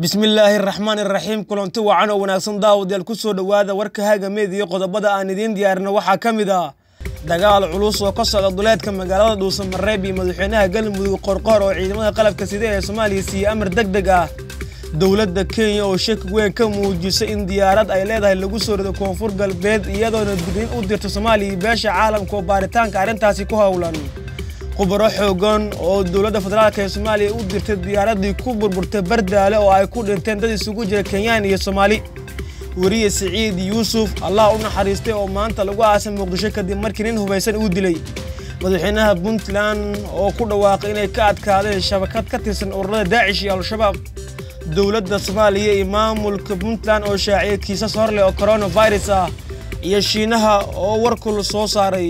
bismillaahi raxmaan iraxiim kulanti wacan oo wanaagsan daawadayaal ku soo dhowaada warka hagameed iyo qodobada aan idiin diyaarina waxaa ka mid ah dagaal culus oo ka socda duleedka magaalada dhuusamareeb iyo madaxweynaha galmudug qorqoor oo ciidamada qalabka sida ee soomaaliya siiyey amar deg deg ah dowladda kenya oo shaki weyn ka muujisay in diyaarad ay leedahay lagu soo rido koonfur galbeed iyadoona digniin u dirto soomaaliya iyo beesha caalamka oo baaritaanka arrintaasi ku howlan khubaro xoogan oo dowladda federaalk ee soomaaliya u dirtay diyaaraddii ku burburtay bardaale oo ay ku dhinteen dad isugu jira kenyaan iyo soomaali weriye siciid yuusuf allah u naxariistay oo maanta lagu aasay muqdisho kadib markii nin hubaysan uu dilay madaxweynaha puntland oo ku dhawaaqay inay ka adkaadeen shabakad ka tirsan ururada daacish iyo al-shabaab dowladda soomaaliya iyo maamulka puntland oo shaaciyay kiisas horleh oo coronavirus ah iyo shiinaha oo warkul soo saaray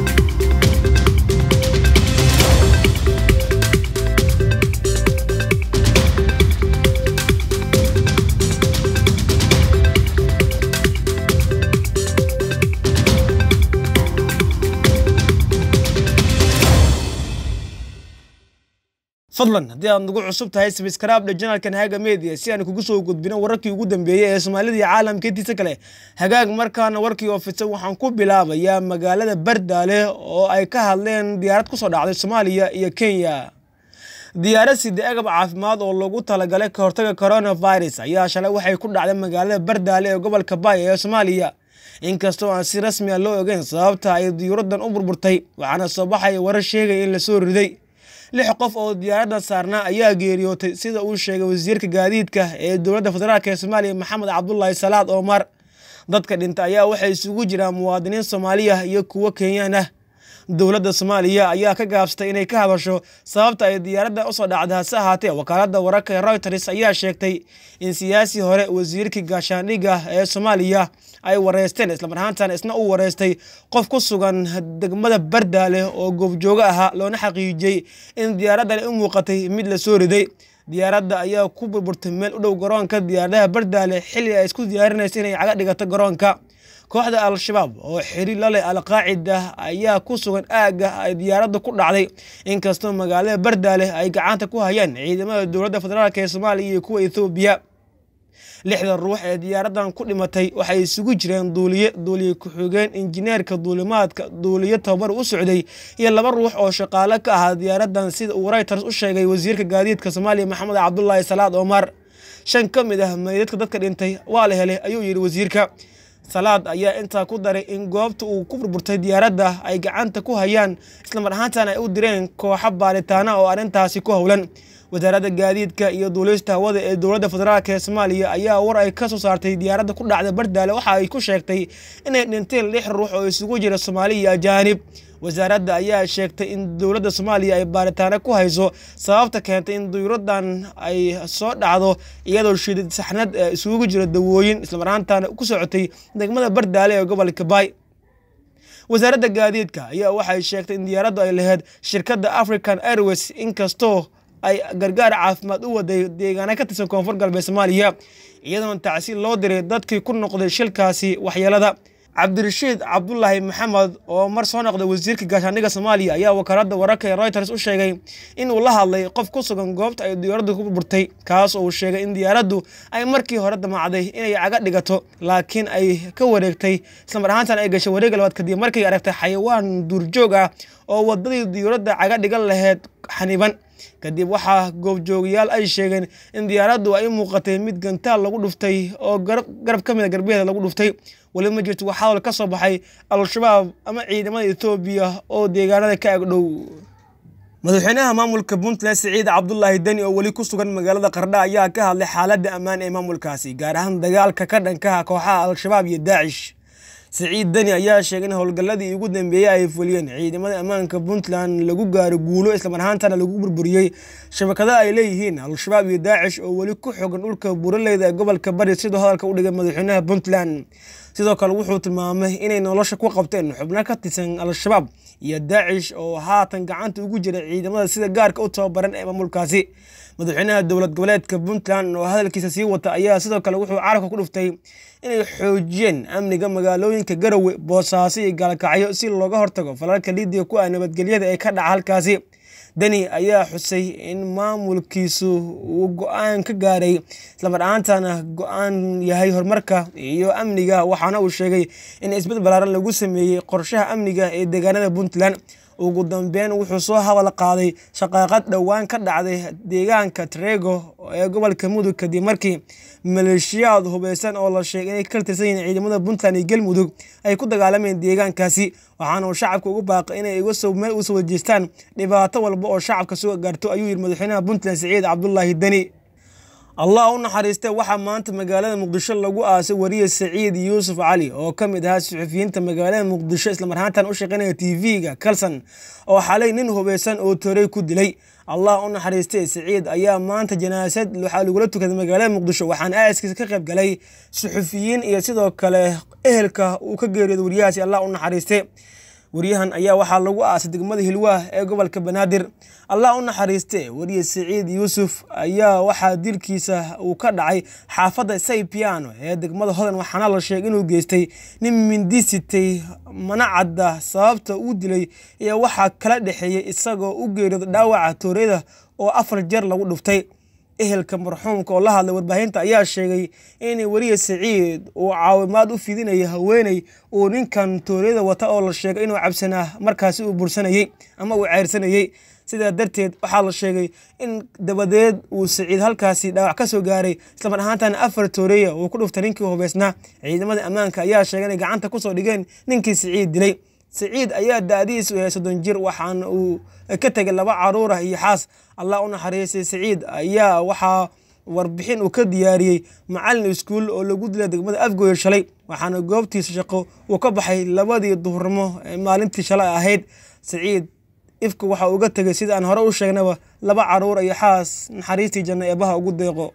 fadlan haddii aad nagu cusub tahay sabiskraabdha janalkan haga media si aan kugu soo gudbino wararkii ugu dambeeyey ee soomaalida iyo caalamka intiisa kale hagaag markaana warkii oo fidsan waxaan ku bilaabayaa magaalada bardaale oo ay ka hadleen diyaarad kusoo dhacday soomaaliya iyo kenya diyaarad sida agab caafimaad oo lagu talagalay ka hortaga coronavirus ayaa shalay waxay ku dhacday magaalada bardaale ee gobolka baaya ee soomaaliya inkastoo aan si rasmi a loo ogeyn sababta ay diyuuraddan u burburtay waxaana soo baxaya warar sheegaya in lasoo riday lix qof oo diyaaradda saarnaa ayaa geeriyootay sida uu sheegay wasiirka gaadiidka ee dowladda federaalk ee soomaaliya maxamed cabdulaahi salaad omar dadka dhinta ayaa waxay isugu jiraan muwaadiniin soomaaliya iyo kuwo kenyaan ah dowladda soomaaliya ayaa ka gaabsatay inay ka hadasho sababta ay diyaaradda usoo dhacday hase ahaatee wakaaladda wararka ee reuters ayaa sheegtay in siyaasi hore wasiirkii gaashaandhigga ee soomaaliya ay wareysteen islamar ahaantan isna uu wareystay qof ku sugan degmada bardaale oo goobjoogo ahaa loona xaqiijiyey in diyaaraddan u muuqatay mid la soo riday diyaaradda ayaa ku burburtay meel u dhow garoonka diyaaradaha bardaale xilli ay isku diyaarinaysa inay caga dhigato garoonka kooxda al-shabaab oo xiri laleh al-qaacida ayaa ku sugan aagga ay diyaaradda ku dhacday inkastoo magaalada bardaale ay gacanta ku hayaan ciidamada dowladda federaalk ee soomaaliya iyo kuwa ethoobiya lixda ruux ee diyaaraddan ku dhimatay waxay isugu jireen duuliye duuliye ku-xigeen injineerka duulimaadka duuliye tababar u socday iyo laba ruux oo shaqaale ka ahaa diyaaraddan sida uu reuters u sheegay wasiirka gaadiidka soomaaliya maxamed cabdulaahi salaad omar shan ka mid ah meydadka dadka dhintay waa la helay ayuu yidhi wasiirka salaad ayaa intaa ku daray in goobta uu ku burburtay diyaaradda ay gacanta ku hayaan islamar ahaantan ay u direen kooxo baaritaana oo arrintaasi ku howlan wasaaradda gaadiidka iyo duulista hawada ee dowladda federaalk ee soomaaliya ayaa war ay ka soo saartay diyaaradda ku dhacda bardaale waxa ay ku sheegtay inay dhinteen lix ruux oo isugu jira soomaali iyo ajaanib wasaaradda ayaa sheegtay in dowladda soomaaliya ay baaritaano ku hayso sababta keentay in diyuuraddan ay soo dhacdo iyadoo shidid saxnad isugu jira dawooyin islamar ahaantaana ku socotay degmada bardaale ee gobolka baay wasaaradda gaadiidka ayaa waxay sheegtay in diyaaraddu ay lahayd shirkadda african airways inkastoo ay gargaar caafimaad u waday deegaana ka tirsan koonfur galbeed soomaaliya iyadoona tacsiil loo diray dadkii ku noqday shilkaasi waxyeelada cabdirashiid cabdulaahi maxamed oo mar soo noqday wasiirka gaashaandhigga soomaaliya ayaa wakaaladda wararka ee reuters u sheegay in uu la hadlay qof ku sugan goobta ay diyaaraddu ku burburtay kaas oo uu sheegay in diyaaraddu ay markii hore damacday inay caga dhigato laakiin ay ka wareegtay islamar ahaantan ay gashay wareega labaad kadib markay aragtay xayawaan duurjoog ah oo wadadii diyaaradda caga dhigan laheyd xaniban kadib waxaa goobjoogayaal ay sheegeen in diyaaraddu ay muuqatay mid gantaal lagu dhuftay oo garab ka mida garbeeda lagu dhuftay weli ma jirto wax hadal ka soo baxay al-shabaab ama ciidamada etoobiya oo deegaanada ka agdhow madaxweynaha maamulka puntland siciid cabdulaahi deni oo weli ku sugan magaalada qardha ayaa ka hadlay xaaladda ammaan ee maamulkaasi gaar ahaan dagaalka ka dhankaha kooxaha al-shabaab iyo daacish siciid deni ayaa sheegay in howlgalladii ugu dambeeyey ay fuliyeen ciidamada ammaanka puntland lagu gaaro guulo islamar ahaantana lagu burburiyey shabakada ay leeyihiin al-shabaab iyo daacish oo weli ku xogan dhulka buraleyda ee gobolka bari siduu hadalka u dhigay madaxweynaha puntland sidoo kale wuxuu tilmaamay inay nolosha ku qabteen xubno ka tirsan al-shabaab iyo daacish oo haatan gacanta ugu jira ciidamada sida gaarka u tababaran ee maamulkaasi madaxweynaha dowlad goboleedka puntland oo hadalkiisa sii wata ayaa sidoo kale wuxuu carabka ku dhuftay inay xoojiyeen amniga magaalooyinka garowe boosaaso iyo gaalkacyo si looga hortago falalka liidiga ku ah nabadgelyada ee ka dhaca halkaasi deni ayaa xusay in maamulkiisu uu go-aan ka gaaray islamar ahaantana go-aan yahay horumarka iyo amniga waxaana uu sheegay in isbed balaaran lagu sameeyey qorshaha amniga ee deegaanada puntland ugu dambeyn wuxuu soo hadal qaaday shaqaaqad dhowaan ka dhacday deegaanka trego ee gobolka mudug kadib markii maleeshiyaad hubeysan oo la sheegay inay ka tirsan yihiin ciidamada puntland iyo galmudug ay ku dagaalameen deegaankaasi waxaana uu shacabka ugu baaqay inay meel usoo wajeestaan dhibaato walba oo shacabka soo gaarto ayuu yidhi madaxweynaha puntland siciid cabdulaahi deni allah u naxariistay waxaa maanta magaalada muqdisho lagu aasay wariye saciid yuusuf cali oo ka mid ahaa suxufiyiinta magaalada muqdisho islamarhaantan u shaqeynaya t v-ga kalson oo xalay nin hubeysan oo torey ku dilay allah u naxariistay saciid ayaa maanta janaasad waxaa lagula tukaday magaalada muqdisho waxaana aaskiisa ka qayb galay suxufiyiin iyo sidoo kale ehelka uu ka geeriyooday wariyahaasi allah u naxariistay wariyahan ayaa waxaa lagu aasay degmada hilwaah ee gobolka banaadir allah u naxariiste wariye saciid yuusuf ayaa waxaa dilkiisa uu ka dhacay xaafadda saypiano ee degmada hodan waxaana la sheegay inuu geystay nin mindi sitay mana cadda sababta uu dilay iyo waxaa kala dhexeeyey isagoo u geeriyooda dhaawaca tooreyada oo afar jeer lagu dhuftay ehelka marxuumka oo la hadlay warbaahinta ayaa sheegay in weriye saciid uu caawimaad u fidinaya haweeney uu ninkan tooriyada wata oo la sheegay inuu cabsanaa markaasi uu bursanayey ama uu ceyrsanayey sidaa darteed waxaa la sheegay in dabadeed uu saciid halkaasi dhaawac ka soo gaaray islamar ahaantana afar tooreeya uu ku dhuftay ninkii hubeysnaa ciidamada ammaanka ayaa sheegay inay gacanta kusoo dhigeen ninkii saciid dilay saciid ayaa da-diisu yahay soddon jir waxaana uu ka tegay laba caruur ah iyo xaas allah u naxariistay saciid ayaa waxaa warbixin uu ka diyaariyey macalin iskuul oo lagu dilay degmada afgooya shalay waxaana goobtiisa shaqo uu ka baxay labadii duhurnimo ee maalintii shalay ahayd saciid ifka waxa uga tegay sida aan hore u sheegnaba laba caruur iyo xaas naxariistii janno eebaha ugu deeqo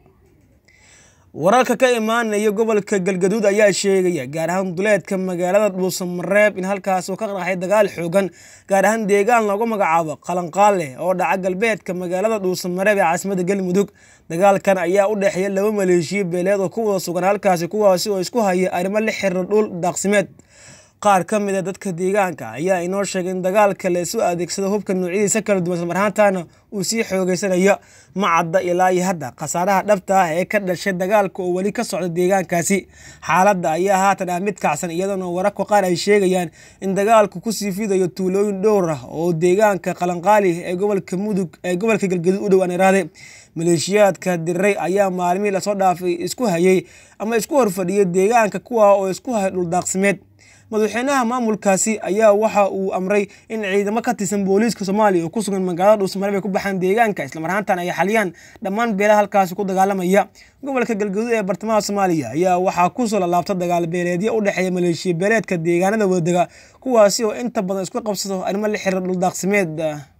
wararka ka imaanaya gobolka galgaduud ayaa sheegaya gaar ahaan duleedka magaalada dhuusamareeb in halkaas uu ka qaraxay dagaal xoogan gaar ahaan deegaan loogu magacaabo qalanqaale oo dhaca galbeedka magaalada dhuusamareeb ee caasimada galmudug dagaalkan ayaa u dhexeeya laba maleeshiyo beeleed oo ku wada sugan halkaasi kuwaasi oo isku haya arrimo la xiriira dhul daaqsimeed qaar ka mid a dadka deegaanka ayaa inoo sheegay in dagaalka la isu adeegsado hubka noocyadiisa kala duwan islamarhaantana uu sii xoogeysanayo ma cadda ilaa iyo hadda khasaaraha dhabta ah ee ka dhashay dagaalka oo weli ka socda deegaankaasi xaaladda ayaa haatan ah mid kacsan iyadoona wararka qaar ay sheegayaan in dagaalku kusii fidayo tuulooyin dhowr ah oo deegaanka qalanqaali ee gobolka mudug ee gobolka galgaduud u dhow aan iraade maleeshiyaadka diriray ayaa maalmihii lasoo dhaafay isku hayay ama isku horfadhiyay deegaanka kuwa oo isku hayay dhuldaaqsimeed madaxweynaha maamulkaasi ayaa waxa uu amray in ciidamo ka tirsan booliiska soomaaliya oo ku sugan magaalada dhuusamareeb ay ku baxaan deegaanka islamarhaantan ay xaliyaan dhammaan beelaha halkaasi ku dagaalamaya gobolka galgaduud ee bartamaha soomaaliya ayaa waxaa kusoo lalaabta dagaal beeleedyo u dhexeeya maleeshiya beeleedka deegaanada wadadega kuwaasi oo inta badan isku qabsado arrimo la xiriira dhuldaaqsimeed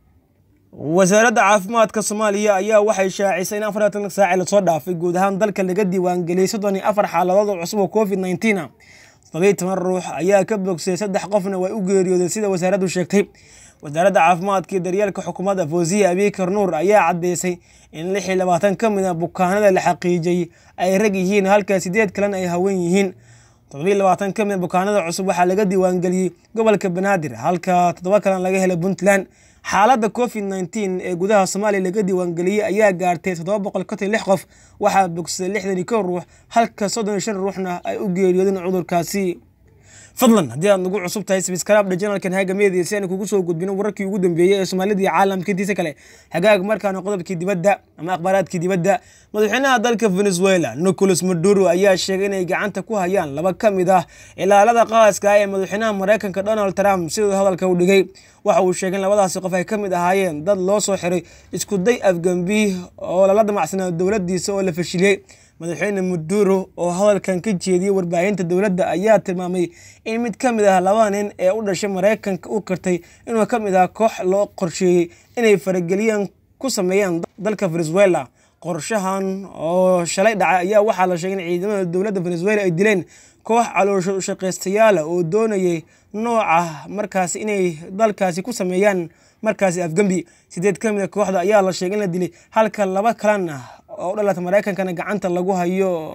wasaaradda caafimaadka soomaaliya ayaa waxay shaacisay in afar tan saaci lasoo dhaafay guud ahaan dalka laga diiwaangeliyey soddon iyo afar xaaladood oo cusub oo covid nineteen ah todobiyi toban ruux ayaa ka bogsay saddex qofna way u geeriyoodeen sida wasaaraddu sheegtay wasaaradda caafimaadka iyo daryeelka xukuumadda fawziya abikar nuur ayaa caddeysay in lix iyo labaatan ka mid a bukaanada la xaqiijiyey ay rag yihiin halka sideed kalena ay haween yihiin todobiyi labaatan ka mid a bukaanada cusub waxaa laga diiwaangeliyey gobolka banaadir halka toddoba kalena laga helay puntland xaaladda covid nneteen ee gudaha soomaaliya laga diiwaangeliyey ayaa gaartay toddoba boqol konton lix qof waxaa bogsaday lixdan iyo kow ruux halka soddon iyo shan ruuxna ay u geeriyoodeen cudurkaasi fadlan haddii aad nagu cusub tahay sbiskarabdha janalkan haga media si aan kugu soo gudbino wararkii ugu dambeeyey ee soomaalida iyo caalamka intiisa kale hagaag markaana qodobkii dibadda ama akhbaaraadkii dibadda madaxweynaha dalka venezuela nicolas maduro ayaa sheegay inay gacanta ku hayaan laba ka mid ah ilaalada qaaska ah ee madaxweynaha mareykanka donald trump siduu hadalka u dhigay waxa uu sheegay in labadaasi qof ay ka mid ahaayeen dad loo soo xiray isku day afgambi oo lala damacsanaa dowladdiisa oo la fashiliyey madaxweyne maduro oo hadalkan ka jeediyey warbaahinta dowladda ayaa tilmaamay in mid ka mid ah labada nin ee u dhashay mareykanka u kartay inuu ka mid ah koox loo qorsheeyey inay farageliyaan ku sameeyaan dalka venezuela qorshahan oo shalay dhacay ayaa waxaa la sheegay in ciidamada dowladda venezuela ay dileen koox caloosho ushaqaystayaala oo doonayay nooca markaasi inay dalkaasi ku sameeyaan markaasi afgembi sideed ka mid a kooxda ayaa la sheegay in la dilay halka laba kalena oo u dhalata mareykankana gacanta lagu hayo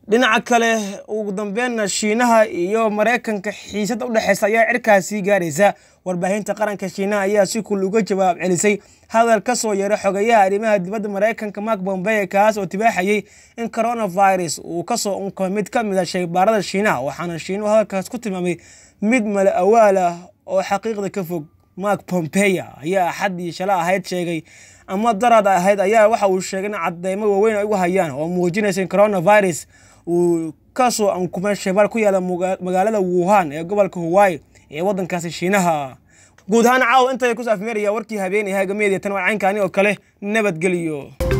dhinaca kale ugu dambeynna shiinaha iyo maraykanka xiisada udhexeysa ayaa cirkaasii gaaraysa warbaahinta qaranka shiinaha ayaa si kul uga jawaab celisay hadal ka soo yeeray xogeyaha arrimaha dibadda maraykanka mark bombeye kaas oo tibaaxayay in coronavirus uu kasoo unkamay mid ka mid a shaybaarada shiinaha waxaana shiinuhu hadalkaas ku tilmaamay mid mala awaal ah oo xaqiiqda ka fog mark pompeya ayaa axaddii shala ahayd sheegay ama darad ahayd ayaa waxa uu sheegay in cadeymo waaweyn ay ugu hayaan oo muujinaysa in coronavirus uu kasoo ankumay shaybaar ku yaala magaalada wuhan ee gobolka hawaii ee waddankaasi shiinaha guud ahaan caawa intay ku saafmeeraya warkii habeenay hagameediya tan waa caynkaani oo kale nabadgeliyo